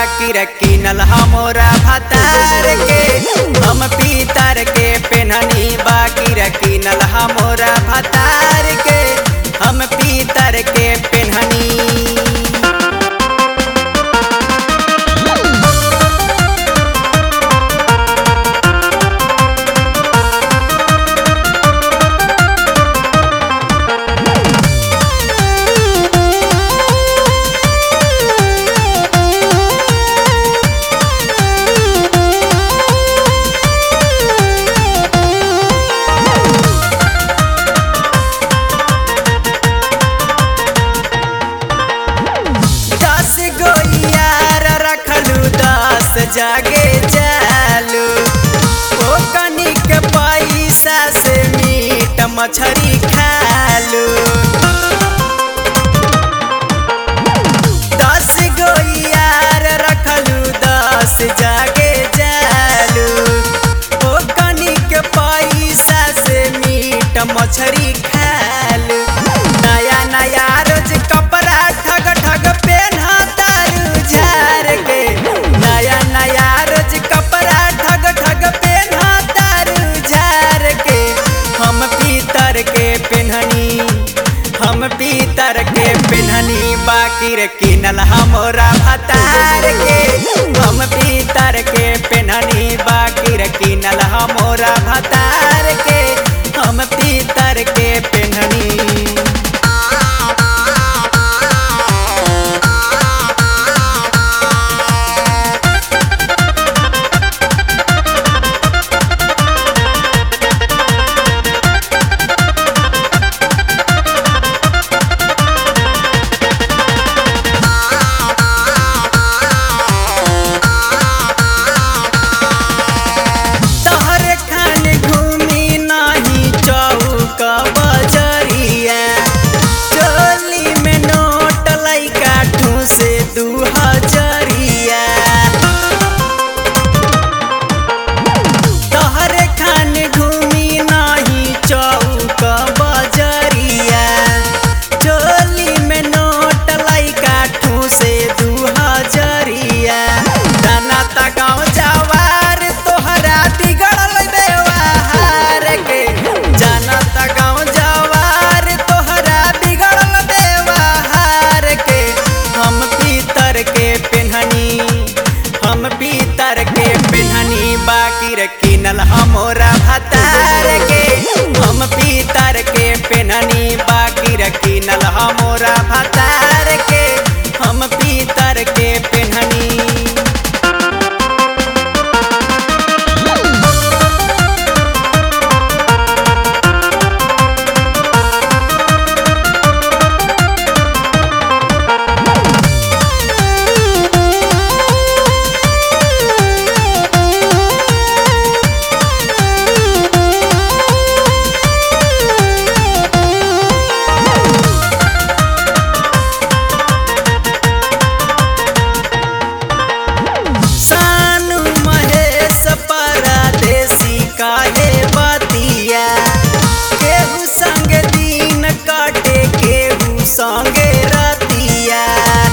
बाकी रकीनल हमोरा भतार के हम पीतर के पेनहनी बाकी रकीनल हमोरा भतार के हम पीतर के पेनहनी दस गो यार रखलू दस जागे जालू ओ कनिक पैसा से मीट मछरी खालू दस गो यार रखलू दस जागे जालू ओ कनिक पैसा से मीट मछरी खालू नया नया रोज कपड़ा ठग ठग पेन्हा तारू झार के नया नया रोज कपड़ा ठग ठग पेन्हा तारू झार के हम पीतर के पेन्हनी हम पीतर के पेन्हनी बाकी रे किनल हमोरा भतार के हम पीतर के पेन्हनी बाकी रे किनल हमोरा भतार के हम पीतर के पेन्हनी तहरे खान घूमी नाही चौक बजरिया चोली में नोट लैका ठूसे दू हजरिया तहरे खान घूमी नाही चौक बजरिया चोली में नोट लैका ठूसे दू हजरिया दाना ता गाँव जवार तोहरा बिगड़ल व्यवहार के जाना ता गाँव जवार तोहरा बिगड़ल व्यवहार के हम पीतर के पेन्हनी हम पीतर के पेन्हनी बाकी रे किनल हमोरा भतार के हम पीतर के पेन्हनी बाकी रे किनल हमोरा भतार के हम पीतर के पेन्हनी सानू महेश परदेसी काहे बतिया केहू संग दिन काटे केहू संगे रतिया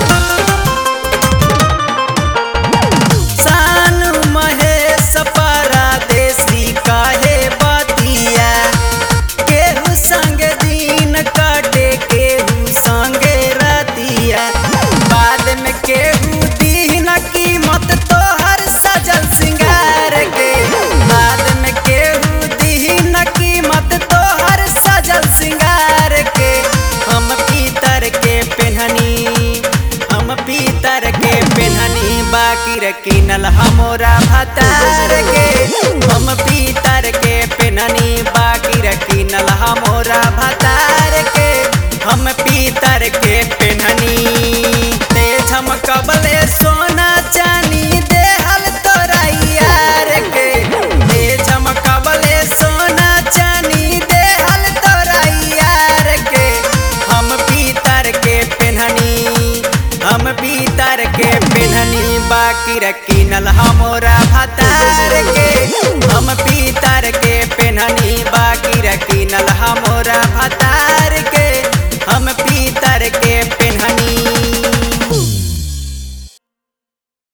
सानू महेश परदेसी काहे बतिया केहू संग दिन काटे केहू संगे रतिया बाद में केहू दीन कीमत तोहर सजल सिंगार के बाद में केहू दीन कीमत तोहर सजल सिंगार के हम पीतर के पेन्हनी हम पीतर के पेन्हनी बाकी रे किनल हमोरा भतार के हम पीतर के पेन्हनी बाकी रे किनल हमोरा भतार के हम पीतर के